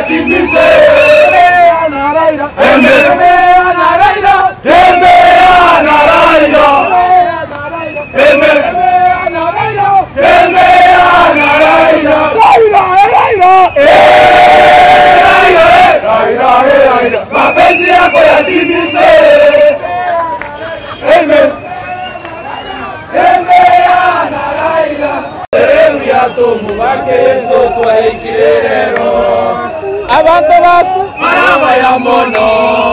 yatimize. Tembea na Raila, tembea na Raila, tembea na Raila, tembea na Raila, tembea na Raila, Raila, Raila, Raila, Raila, Raila, mapenzi yako yatimize. Amen. Tembea na Raila, sehemu ya tomu bake Yesu twaikire rero abantu baku maraba ya mono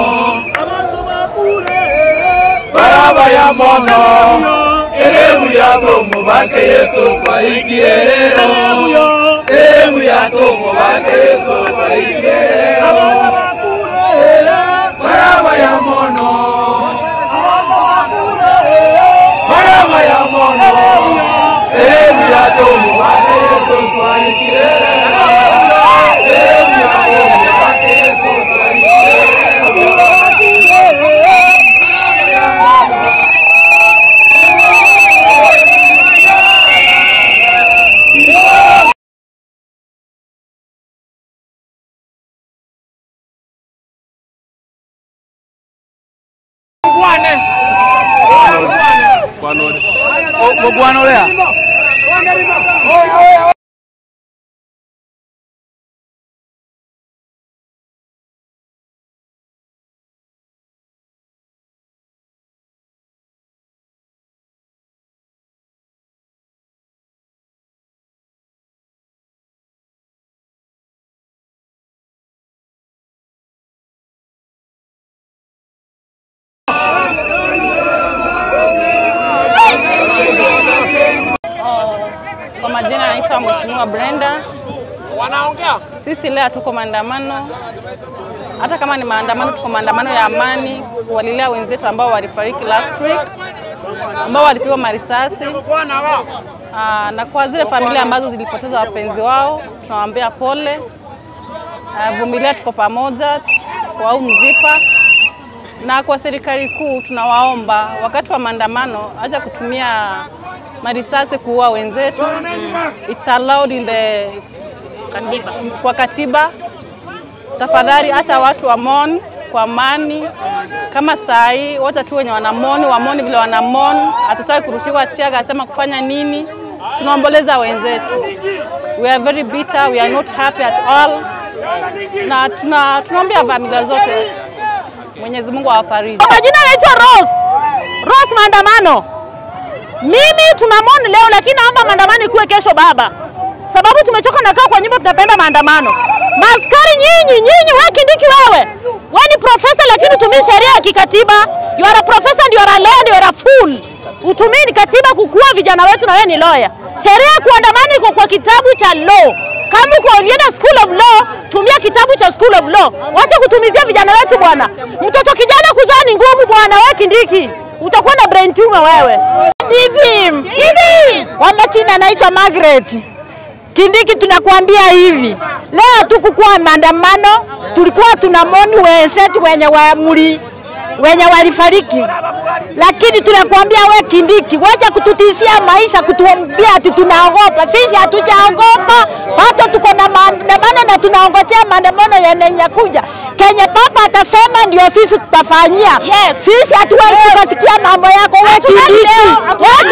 maraba ya mono sehemu ya tomu bake Yesu twaikire rero sehemu ya tomu bake Yesu twaikire rero maraba ya mono maraba ya mono sehemu ya tomu bake Yesu twaikire rero sehemu ya tomu bake Yesu twaikire rero Mugwanolea. Kwa majina anaitwa Mheshimiwa Brenda. Wanaongea. Sisi leo tuko maandamano, hata kama ni maandamano, tuko maandamano ya amani kuwalilia wenzetu ambao walifariki last week, ambao walipigwa marisasi. Aa, na kwa zile familia ambazo zilipoteza wapenzi wao tunawaambia pole. Aa, Vumilia, tuko pamoja kwa huu mzipa na kwa serikali kuu tunawaomba wakati wa maandamano acha kutumia marisasi kuua wenzetu. It's allowed in the katiba. Kwa katiba, tafadhali acha watu wamon kwa amani. Kama saa hii wote tu wenye wanamoni wamoni vile wanamoni, hatutaki kurushiwa tiaga asema kufanya nini. Tunaomboleza wenzetu, we are very bitter, we are not happy at all, na tuna tunaombea familia zote Mwenyezi Mungu awafariji. Kwa majina naitwa Rose. Rose maandamano. Mimi tunamoni leo lakini naomba maandamano ikuwe kesho baba. Sababu tumechoka na kaa kwa nyumba tunapenda maandamano. Maskari nyinyi, nyinyi wewe Kindiki wewe. Wewe ni profesa lakini utumii sheria ya kikatiba. You are a professor and you are a lawyer and you are a fool. Utumii katiba kukua vijana wetu na wewe ni lawyer. Sheria ya kuandamana iko kwa kitabu cha law. Kama uko ulienda school of law, tumia kitabu cha school of law. Wacha kutumizia vijana wetu bwana. Mtoto kijana kuzaa ni ngumu bwana, wewe Kindiki. Utakuwa na brain tumor wewe. Kindiki. Kindiki. Kwa majina naitwa Margaret. Kindiki, tunakuambia hivi, leo tukukuwa maandamano, tulikuwa tunamoni wenzetu wenye wamuli wenye walifariki, lakini tunakuambia we Kindiki, wacha kututishia maisha, kutuambia ati tunaogopa. Sisi hatujaogopa, bado tuko na maandamano na tunaongojea maandamano yanakuja. Kenye baba atasema ndio sisi tutafanyia. Yes. Sisi hatuwezi tukasikia mambo yako we Kindiki, we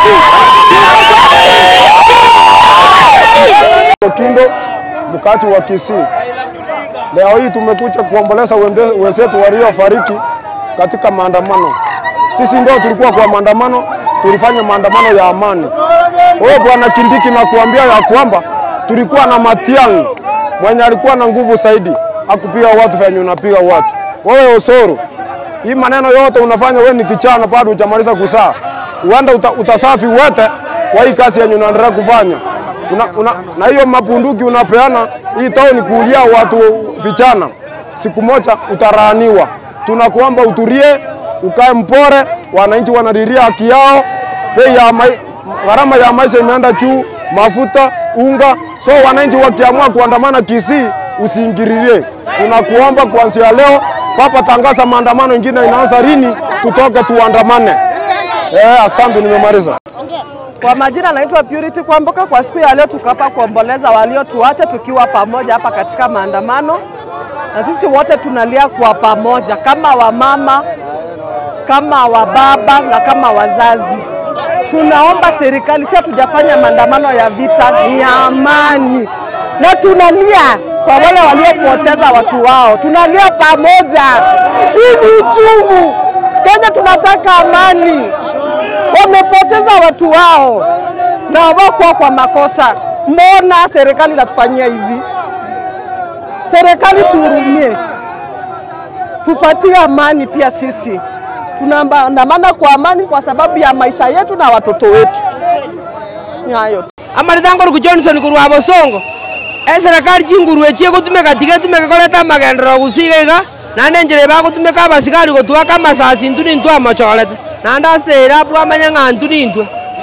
Kindiki. Kindo mkati wa Kisii. Leo hii tumekuja kuomboleza wende- wenzetu waliofariki katika maandamano. Sisi ndio tulikuwa kwa maandamano, tulifanya maandamano ya amani. Wewe bwana Kindiki, nakuambia ya kwamba tulikuwa na Matiang'i mwenye alikuwa na nguvu zaidi, akupiga watu venye unapiga watu. Wewe Osoro, hii maneno yote unafanya wewe ni kichana, bado hujamaliza kusaa, uenda uta, utasafi wote kwa hii kazi yenye unaendelea kufanya una, una, na hiyo mapunduki unapeana hii tauni kuulia watu vijana, siku moja utaraaniwa. Tunakuomba utulie, ukae mpore, wananchi wanalilia haki yao. Bei ya mai, gharama ya maisha imeenda juu, mafuta, unga. So wananchi wakiamua kuandamana Kisii, usiingililie. Tunakuomba kuanzia leo, papa tangaza maandamano ingine inaanza lini, tutoke tuandamane. Eh, asante, nimemaliza. Kwa majina naitwa Purity Kwamboka. Kwa siku ya leo tuko hapa kuomboleza waliotuacha tukiwa pamoja hapa katika maandamano, na sisi wote tunalia kwa pamoja kama wamama, kama wababa na kama wazazi. Tunaomba serikali, si hatujafanya maandamano ya vita, ni ya amani, na tunalia kwa wale waliopoteza watu wao, tunalia pamoja. Hii ni uchungu. Kenya tunataka amani wamepoteza watu wao na wakuwa kwa makosa. Mbona serikali inatufanyia hivi? Serikali tuhurumie, tupatie amani pia sisi. Tunaandamana kwa amani kwa sababu ya maisha yetu na watoto wetu. Ni hayo tu. amaritangoro ku johnson kurwa bosongo e serikali chingurwe chie gotumeka tige tumeka koreta amagendero gusiga iga nande enjera bagotumeka abasigari gotwaka amasasi ntũ nintũ amachorete nande asere abwo amanya ng'antu nintwe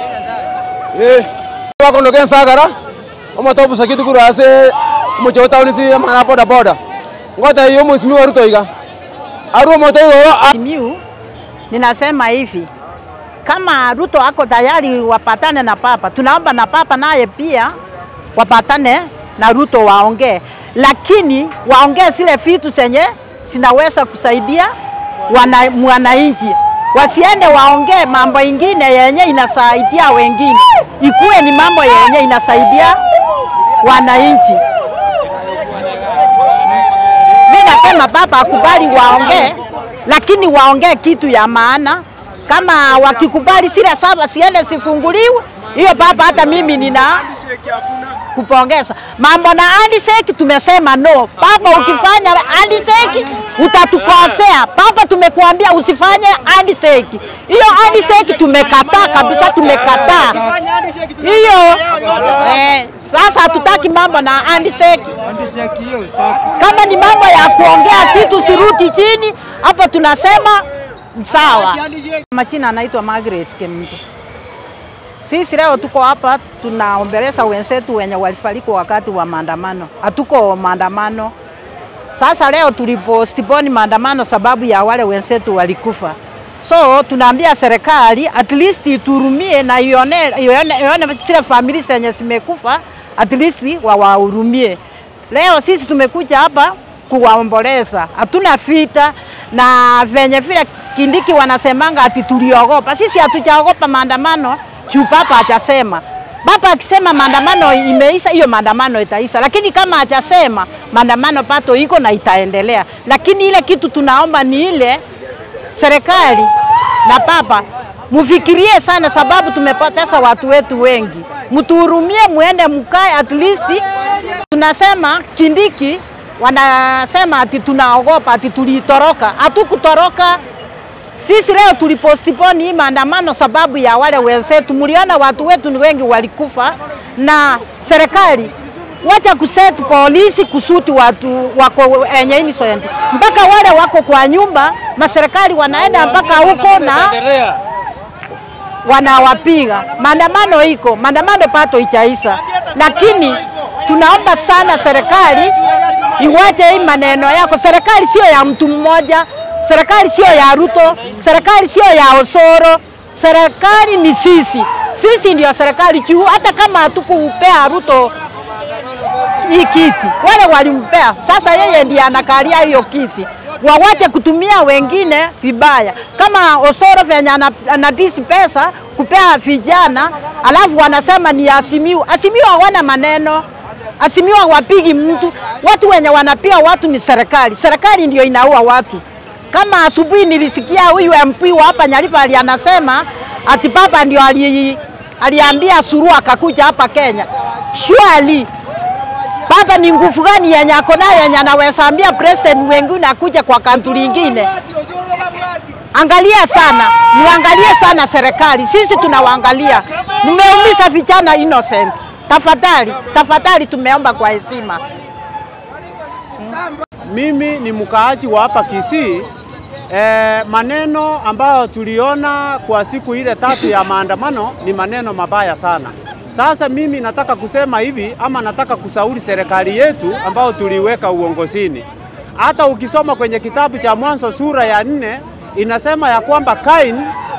wakondoke nsagara omotobusa kitu kuru ase omoche otaunisi amana boda boda ngota iyo musimi wa Ruto iga aru omoto igoro Simiu, ninasema hivi kama Ruto ako tayari wapatane na papa, tunaomba na papa naye pia wapatane na Ruto waongee, lakini waongee zile vitu zenye zinaweza kusaidia wana, mwananchi wasiende waongee mambo ingine yenye inasaidia wengine, ikuwe ni mambo yenye inasaidia wananchi. Mi nasema baba akubali waongee, lakini waongee kitu ya maana. Kama wakikubali zile saba siende sifunguliwe, hiyo baba, hata mimi nina kupongeza. Mambo na handshake tumesema no. Baba, ukifanya handshake utatukosea. Baba, tumekuambia usifanye handshake. Hiyo handshake tumekataa kabisa, tumekataa hiyo. Eh, sasa hatutaki mambo na handshake. Kama ni mambo ya kuongea vitu siruti chini, hapo tunasema sawa. Majina anaitwa Margaret Kemto. Sisi leo tuko hapa tunaombeleza wenzetu wenye walifariki wakati wa maandamano. Hatuko maandamano. Sasa leo tulipostiponi maandamano sababu ya wale wenzetu walikufa. So tunaambia serikali at least iturumie na ione, ione, ione zile familia zenye zimekufa at least wawahurumie. Leo sisi tumekuja hapa kuwaomboleza, hatuna vita na venye vile Kindiki wanasemanga ati tuliogopa. Sisi hatujaogopa maandamano juu papa hajasema. Papa akisema maandamano imeisha, hiyo maandamano itaisha, lakini kama hajasema maandamano pato iko na itaendelea. Lakini ile kitu tunaomba ni ile serikali na papa mufikirie sana, sababu tumepoteza watu wetu wengi. Mtuhurumie, muende mkae at least. Tunasema Kindiki wanasema ati tunaogopa, ati tulitoroka. Hatukutoroka. Sisi leo tulipostiponi hii maandamano sababu ya wale wenzetu, mliona watu wetu ni wengi walikufa, na serikali wacha kuset polisi kusuti watu wako enye innocent, mpaka wale wako kwa nyumba, maserikali wanaenda mpaka huko na wanawapiga. Maandamano iko maandamano pato ichaisa, lakini tunaomba sana serikali iwache hii maneno yako. Serikali sio ya mtu mmoja, serikali sio ya Ruto, serikali sio ya Osoro, serikali ni sisi. Sisi ndio serikali juu, hata kama hatukupea Ruto hii kiti, wale walimpea, sasa yeye ndiye anakalia hiyo kiti. Wawache kutumia wengine vibaya, kama Osoro venye ana- anadisi pesa kupea vijana, alafu wanasema ni Asimiu. Asimiu hawana maneno Asimiu hawapigi mtu, watu wenye wanapiga watu ni serikali. Serikali ndio inaua watu. Kama asubuhi nilisikia huyu MP wa hapa Nyalipa ali anasema ati papa ndio ali, aliambia Suluhu akakuja hapa Kenya. Surely Baba ni nguvu gani yenye ako nayo yenye anaweza ambia president wengine akuja kwa kantu lingine? Angalia sana, muangalie sana serikali, sisi tunawaangalia. Mmeumiza vijana innocent. Tafadhali, tafadhali, tumeomba kwa heshima. Mimi ni mkaaji wa hapa Kisii. E, maneno ambayo tuliona kwa siku ile tatu ya maandamano ni maneno mabaya sana. Sasa mimi nataka kusema hivi ama nataka kusauri serikali yetu ambayo tuliweka uongozini. Hata ukisoma kwenye kitabu cha Mwanzo sura ya nne inasema ya kwamba Kain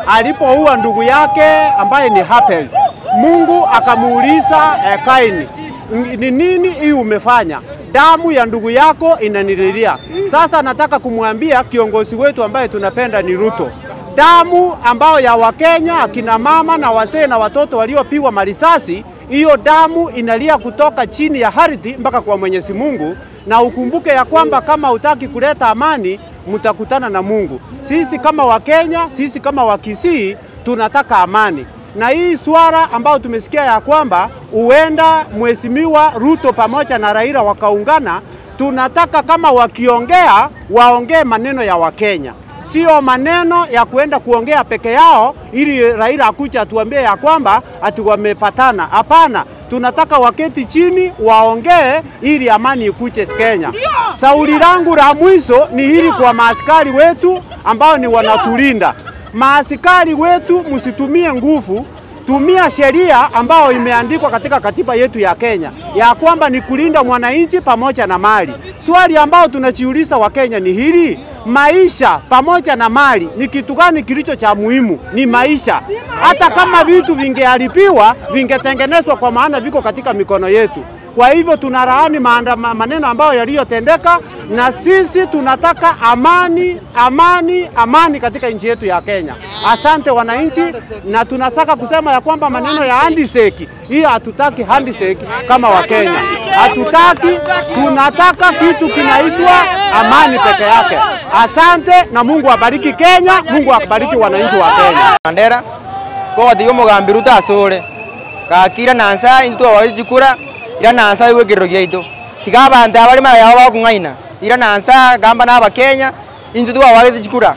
alipoua ndugu yake ambaye ni Habel. Mungu akamuuliza eh, Kaini, ni nini hii umefanya? Damu ya ndugu yako inanililia. Sasa nataka kumwambia kiongozi wetu ambaye tunapenda ni Ruto, damu ambayo ya Wakenya akina mama na wazee na watoto waliopigwa marisasi, hiyo damu inalia kutoka chini ya ardhi mpaka kwa Mwenyezi Mungu, na ukumbuke ya kwamba kama utaki kuleta amani mtakutana na Mungu. Sisi kama Wakenya, sisi kama Wakisii tunataka amani na hii swala ambayo tumesikia ya kwamba huenda mheshimiwa Ruto pamoja na Raila wakaungana, tunataka kama wakiongea waongee maneno ya Wakenya, sio maneno ya kuenda kuongea peke yao ili Raila akuja atuambie ya kwamba ati wamepatana. Hapana, tunataka waketi chini waongee ili amani ikuje Kenya. Sauli langu la mwisho ni hili kwa maaskari wetu ambao ni wanatulinda maaskari wetu msitumie nguvu, tumia sheria ambayo imeandikwa katika katiba yetu ya Kenya ya kwamba ni kulinda mwananchi pamoja na mali. Swali ambao tunajiuliza Wakenya ni hili, maisha pamoja na mali ni kitu gani kilicho cha muhimu? Ni maisha. Hata kama vitu vingeharibiwa vingetengenezwa, kwa maana viko katika mikono yetu. Kwa hivyo tunalaani maandama- maneno ambayo yaliyotendeka, na sisi tunataka amani, amani, amani katika nchi yetu ya Kenya. Asante wananchi, na tunataka kusema ya kwamba maneno ya handshake hii hatutaki handshake kama Wakenya, hatutaki. Tunataka kitu kinaitwa amani peke yake. Asante na Mungu abariki Kenya, Mungu abariki wananchi wa Kenya. Mandera kogotiga omogambi Ruto asore gaki ira nansa intwe twawagete chikura ira nansa iwe ekirero giaitu tiga abanto abari mayao bakung'aina ira nansa gamba na abakenya intwe twawagete chikura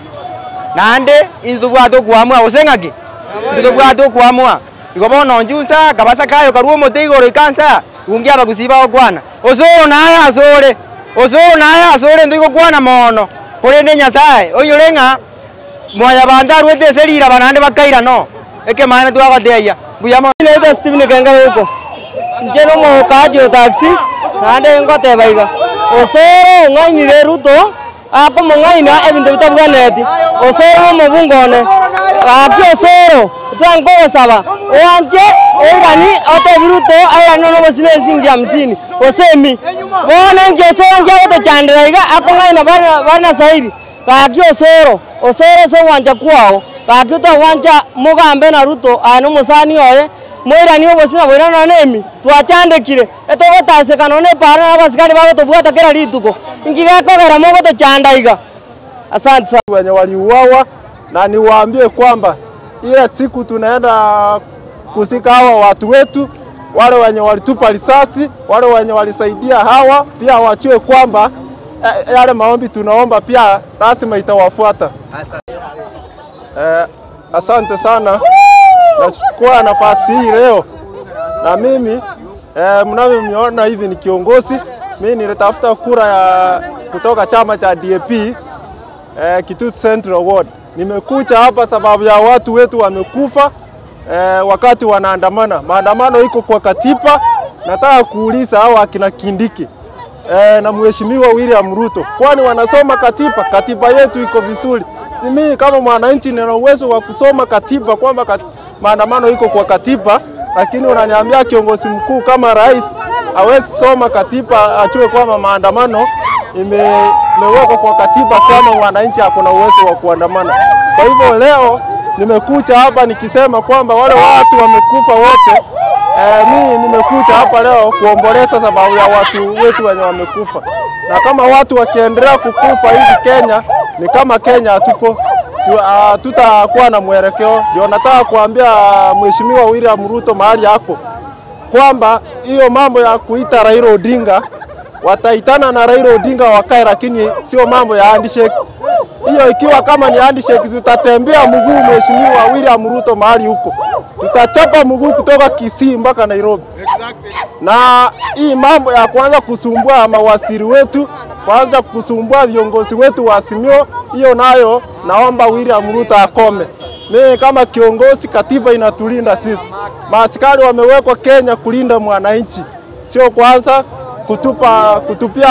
naende intwe tobwate okwamua gose ng'aki intwe tobwate okwamua igo bono njusa kabasa kayo karua omote igoro ikansa ungi abagusi bagokwana osoro naye asore osoro naye asore ntwe igokwana mono korende nyasaye oiyore ng'a mwanya bantu arwete eserira banande bakaira no ekemane twagoteia mbuyamo naitwa Stephen Kenga huko nche nomokaji otaxi nande ngoteba iga osoro ng'ainire Ruto akomong'aina ebinto bitabwaneti osoro nomobungone gaki osoro twankogosaba oanche oirani otebi Ruto airani nonobosine esingi hamsini osemi bono enki osoro nkiagotochandera iga akong'aina bari bari na sairi gaki osoro osoro ase ogwancha kwao gaki otogwancha mogambe na ruto ane omosani oye moirani obosina boirana nonye emi twachandekire etogotaseka nonye epara na abasikari bagotobwata kera rituko inki gekogera mogotochanda iga asante sana wenye waliuawa, na niwaambie kwamba ile siku tunaenda kusika hawa watu wetu, wale wenye walitupa risasi, wale wenye walisaidia hawa pia wachue kwamba eh, yale maombi tunaomba pia lazima itawafuata. Eh, asante sana. Nachukua nafasi hii leo na mimi eh, mnavyoniona hivi ni kiongozi. Mimi nilitafuta kura ya kutoka chama cha DAP eh, Kitutu Central Ward. Nimekuja hapa sababu ya watu wetu wamekufa eh, wakati wanaandamana. Maandamano iko kwa katiba. Nataka kuuliza hao akina Kindiki eh, na mheshimiwa William Ruto, kwani wanasoma katiba? Katiba yetu iko vizuri. Si mimi kama mwananchi nina uwezo wa kusoma katiba kwamba kat... maandamano iko kwa katiba, lakini unaniambia kiongozi mkuu kama rais hawezi soma katiba achue kwamba maandamano ime, imewekwa kwa katiba kwamba mwananchi hakuna uwezo wa kuandamana. Kwa hivyo leo nimekuja hapa nikisema kwamba wale watu wamekufa wote. Eh, mimi nimekuja hapa leo kuomboleza sababu ya watu wetu wenye wamekufa, na kama watu wakiendelea kukufa hivi Kenya ni kama Kenya hatuko tu, uh, tutakuwa na mwelekeo. Ndio nataka kuambia Mheshimiwa William Ruto mahali hapo kwamba hiyo mambo ya kuita Raila Odinga wataitana na Raila Odinga wakae, lakini sio mambo ya handshake. Hiyo ikiwa kama ni handshake, tutatembea mguu Mheshimiwa William Ruto mahali huko, tutachapa mguu kutoka Kisii mpaka Nairobi. Na hii mambo ya kuanza kusumbua mawaziri wetu, kuanza kusumbua viongozi wetu wa Azimio, hiyo nayo naomba William Ruto akome. Mimi kama kiongozi, katiba inatulinda sisi. Maaskari wamewekwa Kenya kulinda mwananchi, sio kwanza kutupa kutupia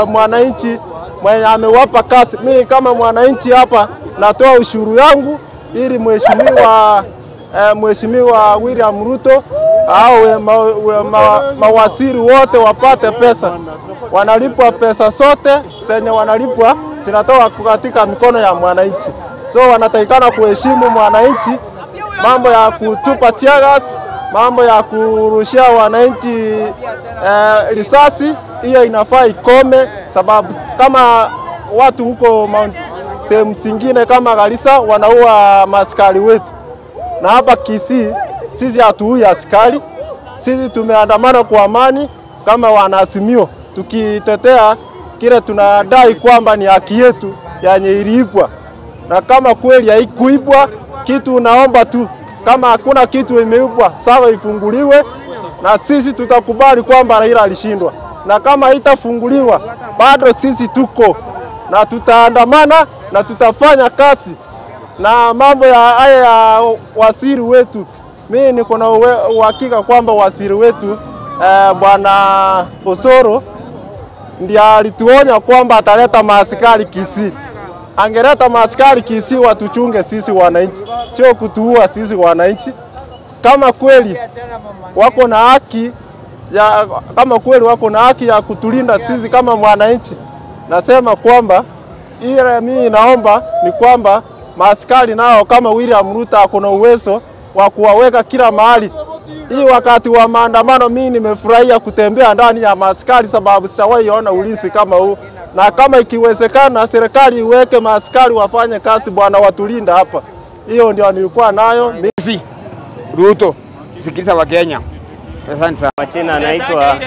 mwananchi mwenye amewapa kazi. Mimi kama mwananchi hapa natoa ushuru yangu ili mheshimiwa eh, mheshimiwa William Ruto au ma, ma, ma, mawaziri wote wapate pesa. Wanalipwa pesa zote zenye wanalipwa zinatoka katika mikono ya mwananchi, so wanatakikana kuheshimu mwananchi. Mambo ya kutupa tiagas, mambo ya kurushia wananchi eh, risasi, hiyo inafaa ikome, sababu kama watu huko Mount sehemu zingine kama Garissa wanaua maaskari wetu, na hapa Kisii sisi hatuui askari. Sisi tumeandamana kwa amani kama wanaazimio, tukitetea kile tunadai kwamba ni haki yetu yenye iliibwa, na kama kweli haikuibwa kitu, naomba tu kama hakuna kitu imeibwa, sawa, ifunguliwe na sisi tutakubali kwamba Raila alishindwa, na kama haitafunguliwa bado sisi tuko na tutaandamana na tutafanya kazi na mambo ya haya ya waziri wetu. Mimi niko na uwe- uhakika kwamba waziri wetu eh, bwana Osoro ndiye alituonya kwamba ataleta maaskari Kisii. Angeleta maaskari Kisii watuchunge sisi wananchi, sio kutuua sisi wananchi. Kama kweli wako na haki ya, kama kweli wako na haki ya kutulinda sisi kama mwananchi, nasema kwamba ile mimi naomba ni kwamba maaskari nao kama William Ruto ako na uwezo wa kuwaweka kila mahali. Hii wakati wa maandamano, mimi nimefurahia kutembea ndani ya maaskari, sababu sijawahi ona ulinzi kama huu, na kama ikiwezekana serikali iweke maaskari wafanye kazi bwana, watulinda hapa. Hiyo ndio nilikuwa nayo mimi. Ruto, sikiliza wa Kenya. Asante sana. Majina anaitwa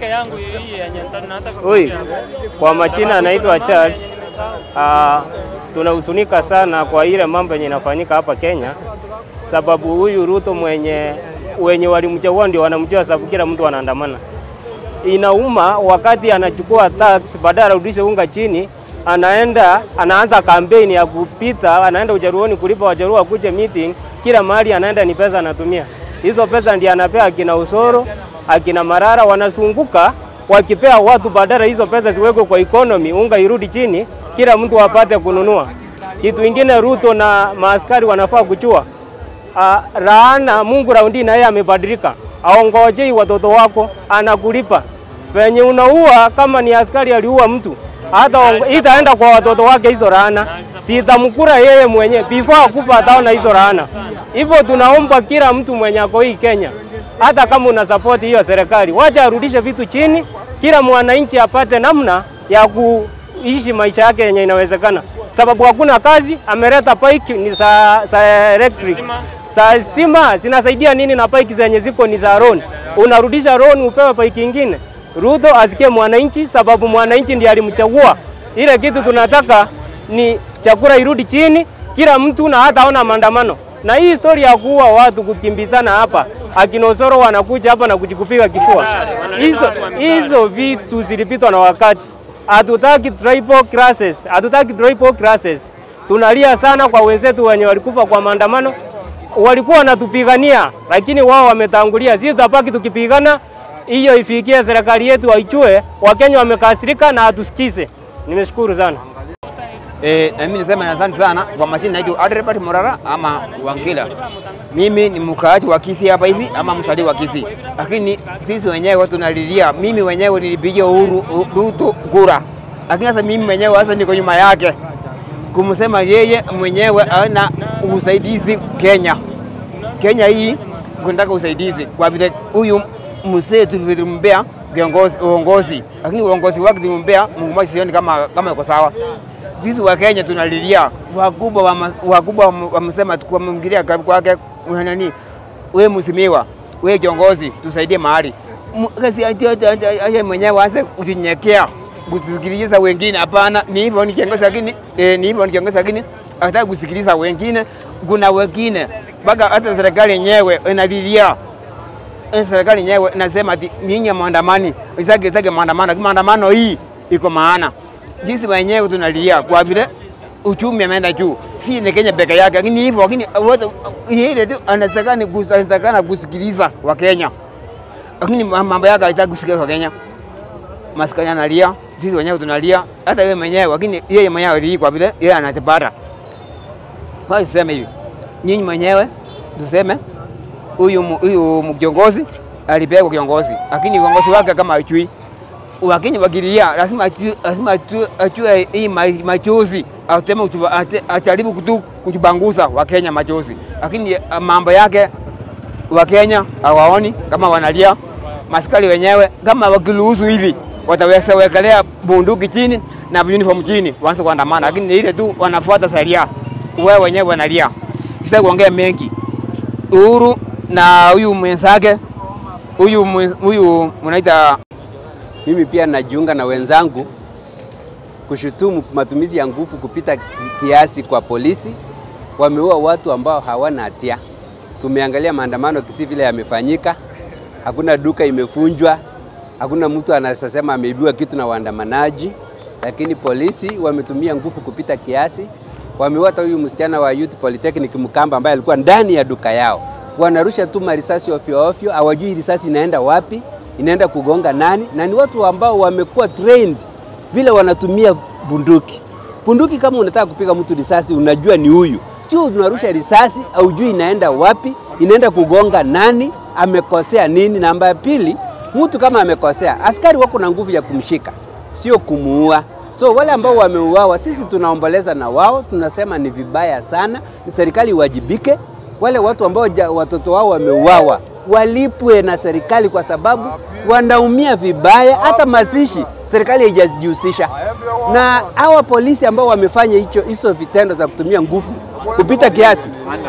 Oi, kwa majina anaitwa Charles. Uh, tunahuzunika sana kwa ile mambo yenye inafanyika hapa Kenya, sababu huyu Ruto mwenye wenye walimchagua ndio wanamjua, sababu kila mtu anaandamana. Inauma wakati anachukua tax, badala arudishe unga chini, anaenda anaanza kampeni ya kupita, anaenda ujaruoni kulipa wajaruo wakuje meeting, kila mahali anaenda ni pesa anatumia. Hizo pesa ndiye anapea akina Usoro, akina Marara, wanazunguka wakipea watu, badala hizo pesa ziwekwe kwa economy, unga irudi chini, kila mtu apate kununua. Kitu ingine Ruto na maaskari wanafaa kuchua uh, laana Mungu raundi na yeye amebadilika, aongojei watoto wako, anakulipa venye unaua. Kama ni askari aliua mtu, hata ongo- itaenda kwa watoto wake hizo laana, sitamkura yeye mwenye before akufa, ataona hizo laana. Hivyo tunaomba kila mtu mwenye ako hii Kenya, hata kama una support hiyo serikali, wacha arudishe vitu chini, kila mwananchi apate namna ya kuishi maisha yake yenye inawezekana, sababu hakuna kazi. Ameleta pike ni za, za electric za stima zinasaidia nini? Na pike zenye ziko ni za loan, unarudisha loan upewe pike ingine. Ruto asikie mwananchi, sababu mwananchi ndiye alimchagua. Ile kitu tunataka ni chakula irudi chini, kila mtu na hata ona maandamano. Na hii story ya kuua watu kukimbizana hapa, akina Osoro wanakuja hapa na kujikupiga kifua, hizo hizo vitu zilipitwa na wakati. Hatutaki tribal classes, hatutaki tribal classes. Tunalia sana kwa wenzetu wenye walikufa kwa maandamano, walikuwa wanatupigania, lakini wao wametangulia. Sisi tutabaki tukipigana, hiyo ifikie serikali yetu waichue. Wakenya wamekasirika na hatusikize. Nimeshukuru sana. Eh, na mimi nasema asante sana kwa majina naitwa Adrebert Morara ama Wangila. Mimi ni mkaaji wa Kisii hapa hivi ama msali wa Kisii. Lakini sisi wenyewe tunalilia, mimi wenyewe nilipigia Uhuru Ruto kura. Lakini sasa mimi mwenyewe sasa niko nyuma yake. Kumsema yeye mwenyewe ana usaidizi Kenya. Kenya hii kunataka usaidizi kwa vile huyu mzee tulivyombea kiongozi uongozi, lakini uongozi wake tulimbea Mungu mmoja, sioni kama kama yuko sawa. Sisi wa Kenya tunalilia wakubwa wa ma- wakubwa wam- wamesema tukamwingilia kwake nani, wewe msimiwa, wewe kiongozi, tusaidie mahali M- kasi ati- ati- ati- ati mwenyewe aanze kunyenyekea kusikiliza wengine. Hapana, ni hivyo ni kiongozi, lakini eh, ni hivyo ni kiongozi, lakini hataki kusikiliza wengine. Kuna wengine mpaka hata serikali yenyewe inalilia Eh, serikali yenyewe inasema ati nyinyi maandamani isake isake maandamano, lakini maandamano hii iko maana. Jinsi wenyewe tunalia kwa vile uchumi ameenda juu, si ni Kenya peke yake, lakini hivyo, lakini wote ile tu anatakana kus- anatakana kusikiliza wa Kenya, lakini ma- mambo yake haitaki kusikiliza wa Kenya. Maskani analia, sisi wenyewe tunalia, hata yeye mwenyewe, lakini yeye mwenyewe alii kwa vile yeye anatipata. Kwa hiyo sema hivi, nyinyi mwenyewe tuseme huyu mu- huyu kiongozi alipelekwa kiongozi, lakini kiongozi wake kama achui Wakenya wakililia lazima atu- lazima atu- achue hii ma- machozi ateme kutuba- ate- ajaribu kutu kutubanguza Wakenya machozi, lakini ah, mambo yake Wakenya hawaoni kama wanalia. Maskari wenyewe kama wakiruhusu hivi wataweza wekelea bunduki chini na uniform chini waanze kuandamana, lakini ni ile tu wanafuata sheria, wewe wenyewe wanalia. Sasa kuongea mengi, Uhuru na huyu mwenzake huyu mwe- huyu mnaita Mimi pia najiunga na wenzangu kushutumu matumizi ya nguvu kupita kisi- kiasi kwa polisi. Wameua watu ambao hawana hatia. Tumeangalia maandamano kisi vile yamefanyika, hakuna duka imefunjwa, hakuna mtu anasema ameibiwa kitu na waandamanaji, lakini polisi wametumia nguvu kupita kiasi. Wameua hata huyu msichana wa Youth Polytechnic Mkamba ambaye alikuwa ndani ya duka yao. Wanarusha tu marisasi ovyo ovyo, hawajui risasi inaenda wapi, inaenda kugonga nani, na ni watu ambao wamekuwa trained vile wanatumia bunduki. Bunduki kama unataka kupiga mtu risasi, unajua ni huyu, sio unarusha risasi, haujui inaenda wapi, inaenda kugonga nani, amekosea nini. Namba ya pili, mtu kama amekosea, askari wako na nguvu ya kumshika, sio kumuua. So wale ambao wameuawa, sisi tunaomboleza na wao, tunasema ni vibaya sana, serikali iwajibike. Wale watu ambao ja- watoto wao wameuawa walipwe na serikali, kwa sababu wanaumia vibaya. Hata mazishi serikali haijajihusisha, na hawa polisi ambao wamefanya hicho hizo vitendo za kutumia nguvu kupita kiasi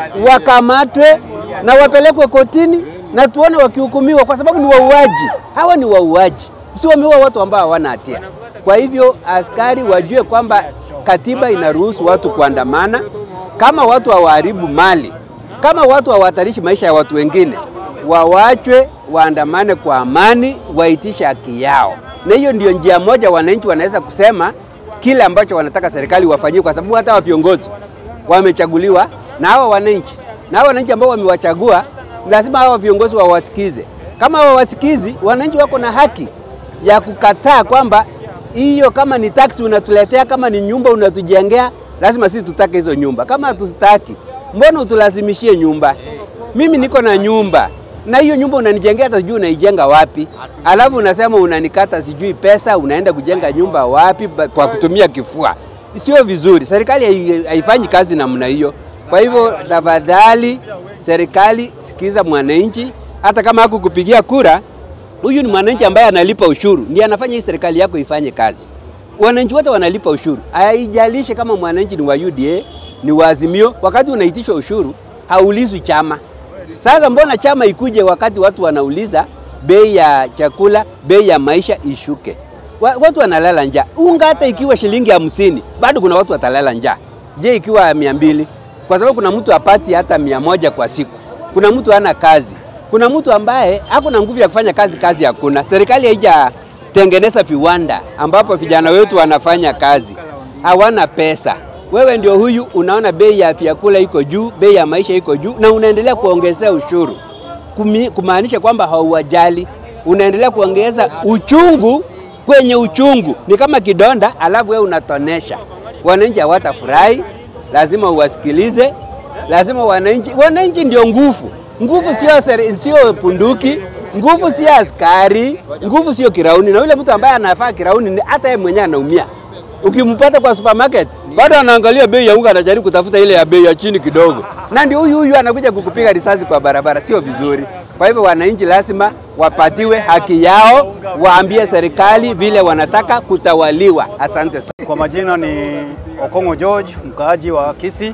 wakamatwe na wapelekwe kotini na tuone wakihukumiwa, kwa sababu ni wauaji. Hawa ni wauaji, si wameua watu ambao hawana hatia. Kwa hivyo askari wajue kwamba katiba inaruhusu watu kuandamana, kama watu hawaharibu mali, kama watu hawatarishi maisha ya watu wengine, wawachwe waandamane kwa amani, waitishe haki yao, na hiyo ndio njia moja wananchi wanaweza kusema kile ambacho wanataka serikali wafanyie, kwa sababu hata wa viongozi wamechaguliwa na hawa wananchi, na hawa wananchi ambao wamewachagua lazima hawa viongozi wawasikize. Kama hawawasikizi, wananchi wako na haki ya kukataa kwamba hiyo, kama ni taksi unatuletea, kama ni nyumba unatujengea, lazima sisi tutake hizo nyumba. Kama hatuzitaki, mbona utulazimishie nyumba? Mimi niko na nyumba na hiyo nyumba unanijengea, hata sijui unaijenga wapi, alafu unasema unanikata sijui pesa, unaenda kujenga nyumba wapi ba- kwa kutumia kifua. Sio vizuri, serikali hai- haifanyi kazi namna hiyo. Kwa hivyo tafadhali, serikali sikiza mwananchi, hata kama hakukupigia kura, huyu ni mwananchi ambaye analipa ushuru, ndiye anafanya hii serikali yako ifanye kazi. Wananchi wote wanalipa ushuru, haijalishi kama mwananchi ni wa UDA ni wa Azimio. Wakati unaitishwa ushuru haulizwi chama. Sasa mbona chama ikuje wakati watu wanauliza bei ya chakula, bei ya maisha ishuke? Wa- Watu wanalala njaa. Unga hata ikiwa shilingi hamsini bado kuna watu watalala njaa. Je, ikiwa mia mbili? Kwa sababu kuna mtu apati hata mia moja kwa siku, kuna mtu hana kazi, kuna mtu ambaye hakuna nguvu ya kufanya kazi, kazi hakuna. Serikali haijatengeneza viwanda ambapo vijana wetu wanafanya kazi, hawana pesa. Wewe ndio huyu unaona bei ya vyakula iko juu, bei ya maisha iko juu, na unaendelea kuongezea ushuru, Kumi- kumaanisha kwamba hauwajali, unaendelea kuongeza uchungu kwenye uchungu. Ni kama kidonda, alafu wewe unatonesha. Wananchi hawatafurahi, lazima uwasikilize, lazima wananchi, wananchi ndio nguvu. Nguvu sio seri- sio punduki, nguvu sio askari, nguvu sio kirauni. Na yule mtu ambaye anafaa kirauni, ni- hata yeye mwenyewe anaumia. Ukimpata kwa supermarket bado anaangalia bei ya unga, anajaribu kutafuta ile ya bei ya chini kidogo, na ndio huyu huyu anakuja kukupiga risasi kwa barabara. Sio vizuri. Kwa hivyo wananchi lazima wapatiwe haki yao, waambie serikali vile wanataka kutawaliwa. Asante sana. Kwa majina ni Okongo George, mkaaji wa Kisii.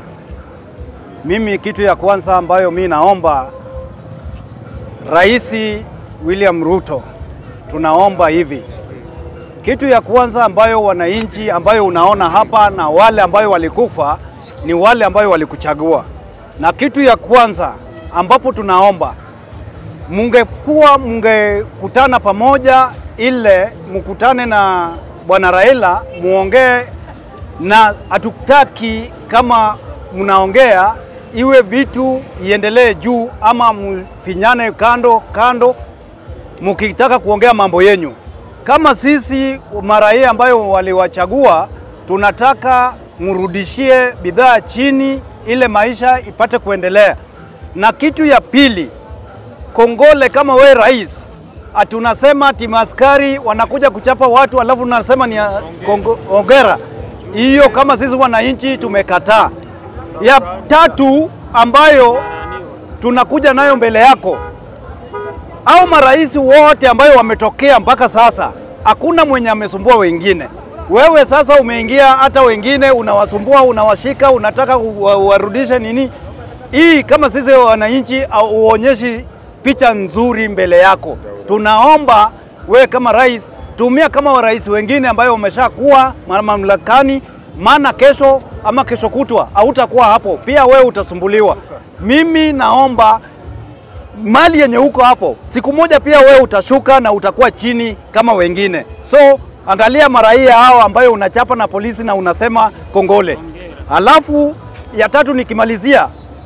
Mimi kitu ya kwanza ambayo mi naomba Rais William Ruto, tunaomba hivi, kitu ya kwanza ambayo wananchi ambayo unaona hapa na wale ambayo walikufa ni wale ambayo walikuchagua, na kitu ya kwanza ambapo tunaomba mungekuwa mungekutana pamoja, ile mkutane na bwana Raila muongee, na hatutaki kama mnaongea iwe vitu iendelee juu ama mfinyane kando kando, mkitaka kuongea mambo yenyu. Kama sisi maraia ambayo waliwachagua, tunataka mrudishie bidhaa chini ile maisha ipate kuendelea. Na kitu ya pili, kongole kama we rais, ati unasema timu askari wanakuja kuchapa watu alafu unasema ni ya kongo- hongera. Hiyo kama sisi wananchi tumekataa. Ya tatu ambayo tunakuja nayo mbele yako, au marais wote ambayo wametokea mpaka sasa, hakuna mwenye amesumbua wengine. Wewe sasa umeingia, hata wengine unawasumbua, unawashika, unataka uwa- uwarudishe nini? Hii kama sisi wananchi au uonyeshi picha nzuri mbele yako. Tunaomba wewe kama rais tumia kama marais wengine ambayo wameshakuwa ma- mamlakani, maana kesho ama kesho kutwa hautakuwa hapo, pia wewe utasumbuliwa. Mimi naomba mali yenye uko hapo, siku moja pia wewe utashuka na utakuwa chini kama wengine. So angalia maraia hao ambayo unachapa na polisi na unasema kongole. Alafu ya tatu nikimalizia,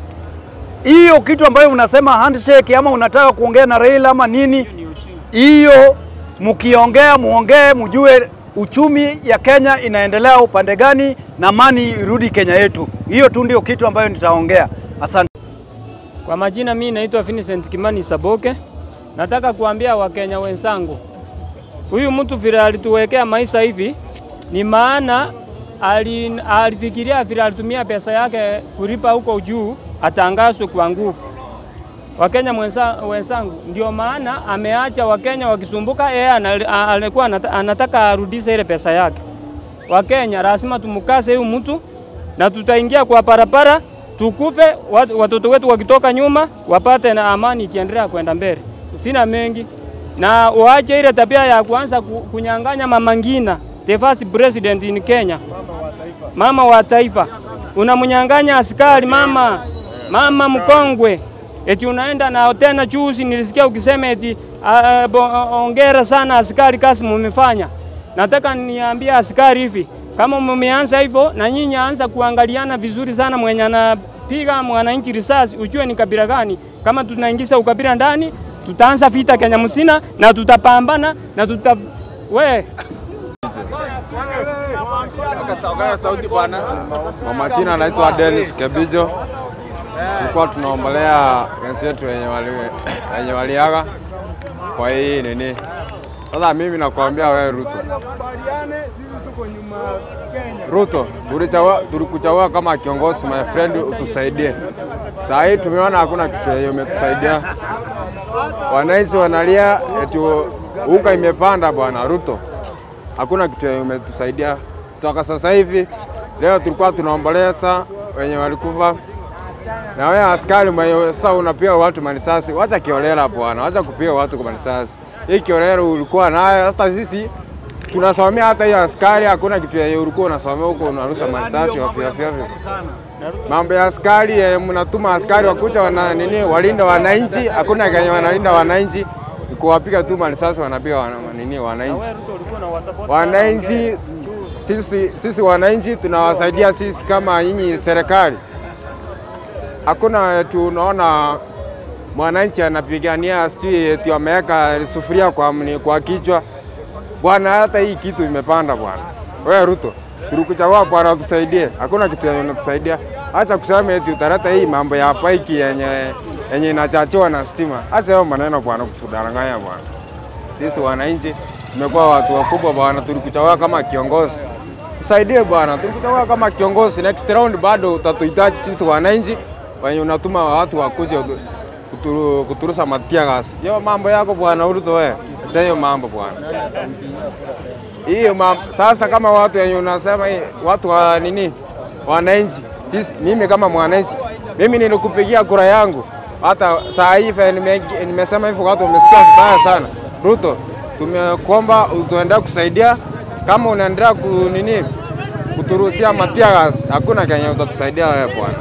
hiyo kitu ambayo unasema handshake ama unataka kuongea na Raila ama nini, hiyo mkiongea muongee, mjue uchumi ya Kenya inaendelea upande gani na amani irudi Kenya yetu. Hiyo tu ndio kitu ambayo nitaongea. Asante. Kwa majina mimi naitwa Vincent Kimani Saboke. Nataka kuambia Wakenya wenzangu, huyu mtu vile alituwekea maisha hivi ni maana ali, alifikiria vile alitumia pesa yake kulipa huko juu atangazwe kwa nguvu. Wakenya mwenza- wenzangu, ndio maana ameacha Wakenya wakisumbuka, yeye ana- a- alikuwa anata- anataka arudishe ile pesa yake. Wakenya lazima tumukase huyu mtu na tutaingia kwa barabara tukufe, wat- watoto wetu wakitoka nyuma wapate na amani ikiendelea kwenda mbele. Sina mengi na waache ile tabia ya kuanza ku- kunyang'anya Mama Ngina, the first president in Kenya, mama wa taifa, unamnyang'anya askari mama, mama mkongwe, eti unaenda na tena. Juzi nilisikia ukisema eti ah, bo- ongera sana askari, kazi mumefanya. Nataka niambie askari hivi, kama mmeanza hivyo, na nyinyi anza kuangaliana vizuri sana, mwenye anapiga mwananchi risasi, ujue ni kabila gani. Kama tunaingiza ukabila ndani, tutaanza vita Kenya msina na tutapambana na tuta we sauti bwana. Kwa majina anaitwa Dennis Kebijo. Tulikuwa tunaombolea wenzetu wenye wali wenye waliaga kwa hii nini. Sasa mimi nakwambia wewe Ruto, Ruto, tulichagua tulikuchagua kama kiongozi my friend, utusaidie. Saa hii tumeona hakuna kitu yenye umetusaidia. Wananchi wanalia eti unga imepanda bwana Ruto, hakuna kitu yenye umetusaidia toka sasa hivi. Leo tulikuwa tunaomboleza wenye walikufa, na wewe askari mwenye sasa unapiga watu marisasi, wacha kiolela bwana, wacha kupiga watu kwa marisasi. Hii kiolela ulikuwa nayo, hata sisi tunasomea hata hiyo askari, hakuna kitu yenye ulikuwa unasomea huko, unarusha marisasi ovyo ovyo ovyo. Mambo ya askari eh, mnatuma askari wakucha wana nini, walinda wananchi, hakuna kenye wanalinda wananchi, ni kuwapiga tu marisasi, wanapiga wana, nini wananchi wananchi sisi, sisi wananchi tunawasaidia sisi kama nyinyi serikali. Hakuna tunaona mwananchi anapigania sijui eti ameweka sufuria kwa, mni- kwa kichwa bwana. Hata hii kitu imepanda bwana. Wewe Ruto, tulikuchagua bwana, utusaidie. Hakuna kitu yenye unatusaidia. Acha kusema eti utaleta hii mambo ya paiki yenye yenye inachachiwa na stima. Acha hayo maneno bwana, kutudanganya bwana. Sisi wananchi tumekuwa watu wakubwa bwana, tulikuchagua kama kiongozi. Tusaidie bwana, tulikuchagua kama kiongozi. Next round bado utatuhitaji sisi wananchi, wenye unatuma watu wakuje kuturu, kuturusa matia gas. Hiyo mambo yako bwana Ruto, wewe acha hiyo mambo bwana. Hiyo mambo sasa, kama watu wenye unasema hii, watu wa nini, wananchi sisi, mimi kama mwananchi, mimi nilikupigia kura yangu hata saa hii vile nime- nimesema hivyo, watu wamesikia vibaya sana. Ruto, tumekuomba utuendelee kusaidia, kama unaendelea ku nini kuturuhusia matia gas, hakuna kenye utatusaidia wewe bwana.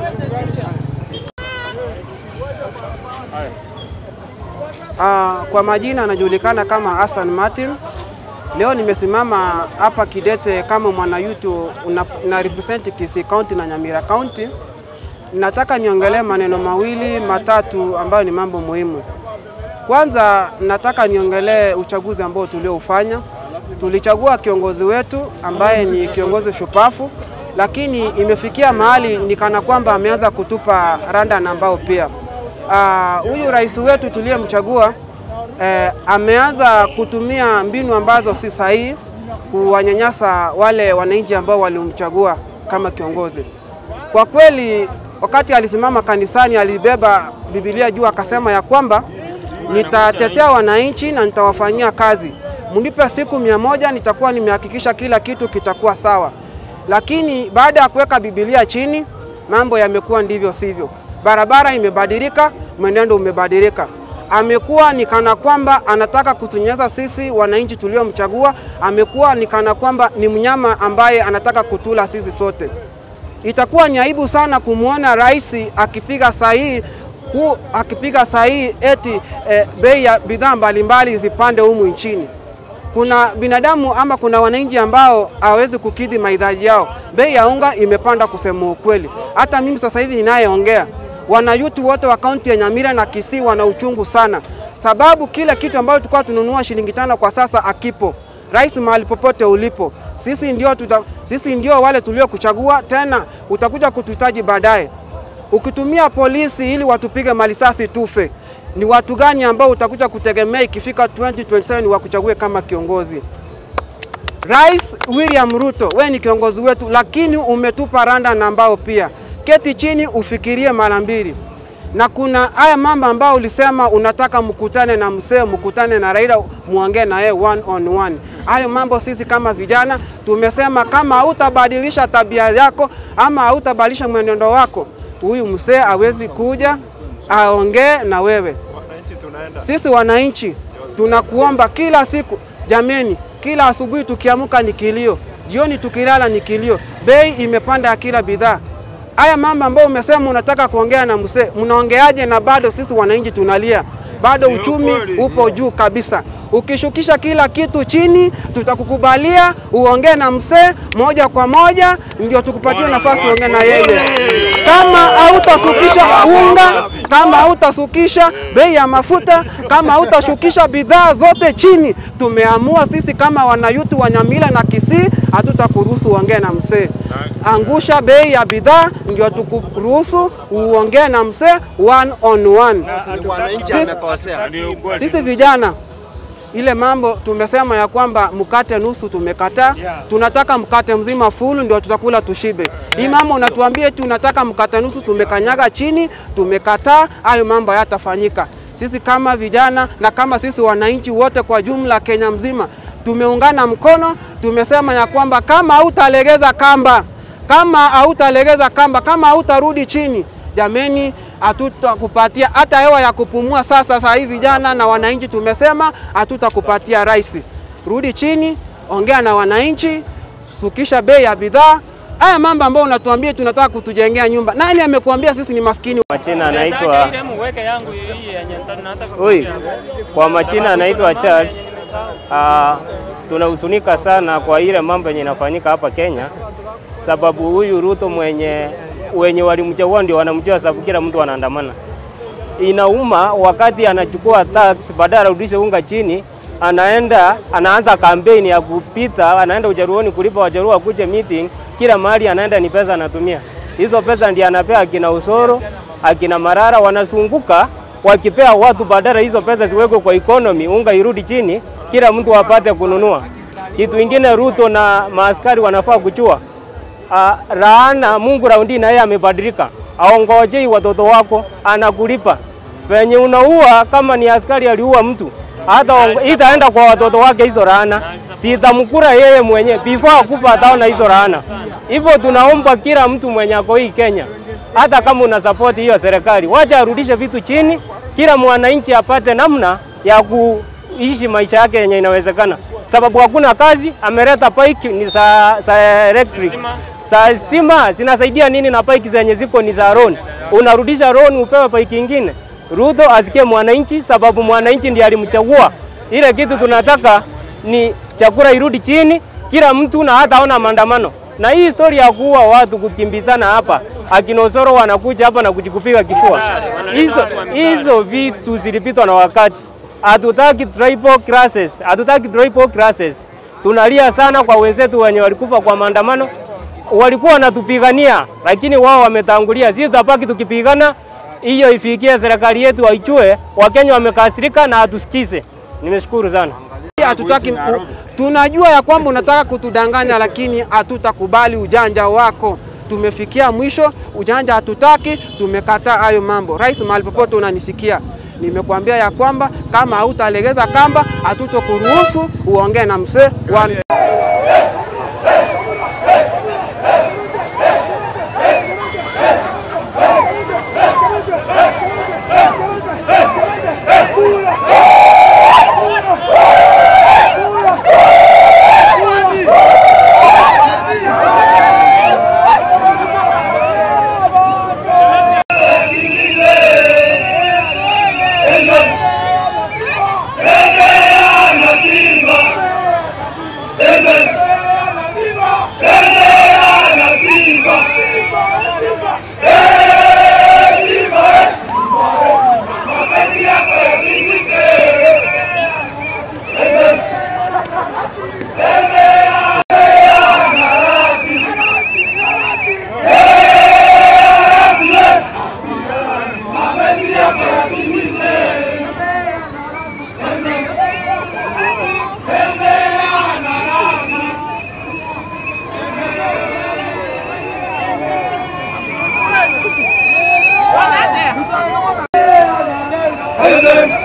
Uh, kwa majina anajulikana kama Hassan Martin. Leo nimesimama hapa Kidete kama mwana yutu una, na represent Kisii County na Nyamira County. Nataka niongelee maneno mawili matatu ambayo ni mambo muhimu. Kwanza nataka niongelee uchaguzi ambao tulioufanya. Tulichagua kiongozi wetu ambaye ni kiongozi shupafu lakini imefikia mahali ni kana kwamba ameanza kutupa randa na mbao pia. Ah, Huyu rais wetu tuliyemchagua eh, ameanza kutumia mbinu ambazo si sahihi kuwanyanyasa wale wananchi ambao walimchagua kama kiongozi. Kwa kweli, wakati alisimama kanisani alibeba Biblia juu akasema ya kwamba nitatetea wananchi na nitawafanyia kazi, mnipe siku mia moja nitakuwa nimehakikisha kila kitu kitakuwa sawa. Lakini baada ya kuweka Biblia chini, mambo yamekuwa ndivyo sivyo. Barabara imebadilika, mwenendo umebadilika. Amekuwa ni kana kwamba anataka kutunyanyasa sisi wananchi tuliomchagua. Amekuwa ni kana kwamba ni mnyama ambaye anataka kutula sisi sote. Itakuwa ni aibu sana kumwona rais akipiga sahihi ku, akipiga sahihi eti eh, bei ya bidhaa mbalimbali zipande humu nchini. Kuna binadamu ama kuna wananchi ambao hawezi kukidhi mahitaji yao. Bei ya unga imepanda kusema ukweli. Hata mimi sasa hivi ninayeongea, wanayutu wote wa kaunti ya Nyamira na Kisii wana uchungu sana, sababu kile kitu ambacho tulikuwa tununua shilingi tano kwa sasa akipo. Rais, mahali popote ulipo, sisi ndio, tuta, sisi ndio wale tuliokuchagua, tena utakuja kutuhitaji baadaye. Ukitumia polisi ili watupige malisasi tufe, ni watu gani ambao utakuja kutegemea ikifika 2027 wakuchague kama kiongozi? Rais William Ruto, we ni kiongozi wetu, lakini umetupa randa na ambao pia keti chini ufikirie mara mbili. Na kuna haya mambo ambayo ulisema unataka mkutane na msee, mkutane na Raila, muongee na yeye one on one. Hayo mambo sisi kama vijana tumesema kama hautabadilisha tabia yako ama hautabadilisha mwenendo wako, huyu msee hawezi kuja aongee na wewe. Sisi wananchi tunakuomba kila siku, jameni, kila asubuhi tukiamka ni kilio, jioni tukilala ni kilio. Bei imepanda ya kila bidhaa. Haya mambo ambayo umesema unataka kuongea na msee, mnaongeaje na bado sisi wananchi tunalia? Bado uchumi upo juu kabisa. Ukishukisha kila kitu chini, tutakukubalia uongee na msee moja kwa moja, ndio tukupatie nafasi uongee na yeye. Kama hautashukisha unga, kama hautashukisha bei ya mafuta, kama hautashukisha bidhaa zote chini, tumeamua sisi kama wanayutu wa Nyamira na Kisii, hatutakuruhusu uongee na msee. Angusha bei ya bidhaa, ndio tukuruhusu uongee na msee one on one. Sisi- Sisi vijana ile mambo tumesema ya kwamba mkate nusu tumekataa, tunataka mkate mzima full ndio tutakula tushibe. Hii mambo unatuambia eti unataka mkate nusu, tumekanyaga chini, tumekataa. Hayo mambo hayatafanyika. Sisi kama vijana na kama sisi wananchi wote kwa jumla Kenya mzima tumeungana mkono, tumesema ya kwamba kama hautalegeza kamba, kama hautalegeza kamba, kama hautarudi chini, jameni, hatutakupatia hata hewa ya kupumua. Sasa sasa hivi vijana na wananchi tumesema hatutakupatia rais. Rudi chini, ongea na wananchi, sukisha bei ya bidhaa. Haya mambo ambayo unatuambia tunataka kutujengea nyumba, nani amekuambia sisi ni maskini? Majina anaitwa Oi, kwa majina anaitwa Charles. Uh, tunahusunika sana kwa ile mambo yenye inafanyika hapa Kenya, sababu huyu Ruto mwenye wenye walimchagua ndio wanamjua, sababu kila mtu anaandamana. Inauma wakati anachukua tax, baadaye arudishe unga chini, anaenda anaanza kampeni ya kupita, anaenda Ujaruoni kulipa Wajaruo wakuje meeting, kila mahali anaenda ni pesa anatumia. Hizo pesa ndiye anapea akina Usoro, akina Marara, wanazunguka wakipea watu, badala hizo pesa ziwekwe kwa economy, unga irudi chini, kila mtu apate kununua. Kitu ingine Ruto na maaskari wanafaa kuchua uh, laana Mungu raundi na yeye amebadilika, aongojei watoto wako, anakulipa venye unaua. Kama ni askari aliua mtu, hata ongo- itaenda kwa watoto wake hizo laana, sitamkura yeye mwenye before akufa, ataona hizo laana. Hivyo tunaomba kila mtu mwenye ako hii Kenya, hata kama una support hiyo serikali, wacha arudishe vitu chini, kila mwananchi apate namna ya kuishi maisha yake yenye inawezekana, sababu hakuna kazi. Ameleta pike ni za, za electric za stima zinasaidia nini? Na pike zenye ziko ni za loan, unarudisha loan upewe pike ingine. Ruto asikie mwananchi, sababu mwananchi ndiye alimchagua. Ile kitu tunataka ni chakula irudi chini, kila mtu na hata ona maandamano. Na hii story ya kuua watu kukimbizana hapa, akinosoro wanakuja hapa na kujikupiga kifua, hizo hizo vitu zilipitwa na wakati. Hatutaki tribal classes, hatutaki tribal classes. Tunalia sana kwa wenzetu wenye walikufa kwa maandamano. walikuwa wanatupigania, lakini wao wametangulia. Sisi tutabaki tukipigana, hiyo ifikie serikali yetu waichue. Wakenya wamekasirika na hatusikize. Nimeshukuru sana. Hatutaki ku- tunajua ya kwamba unataka kutudanganya, lakini hatutakubali ujanja wako. Tumefikia mwisho, ujanja hatutaki, tumekataa hayo mambo. Rais, mahali popote unanisikia, nimekuambia ya kwamba kama hautalegeza kamba, hatutokuruhusu uongee na mzee wa President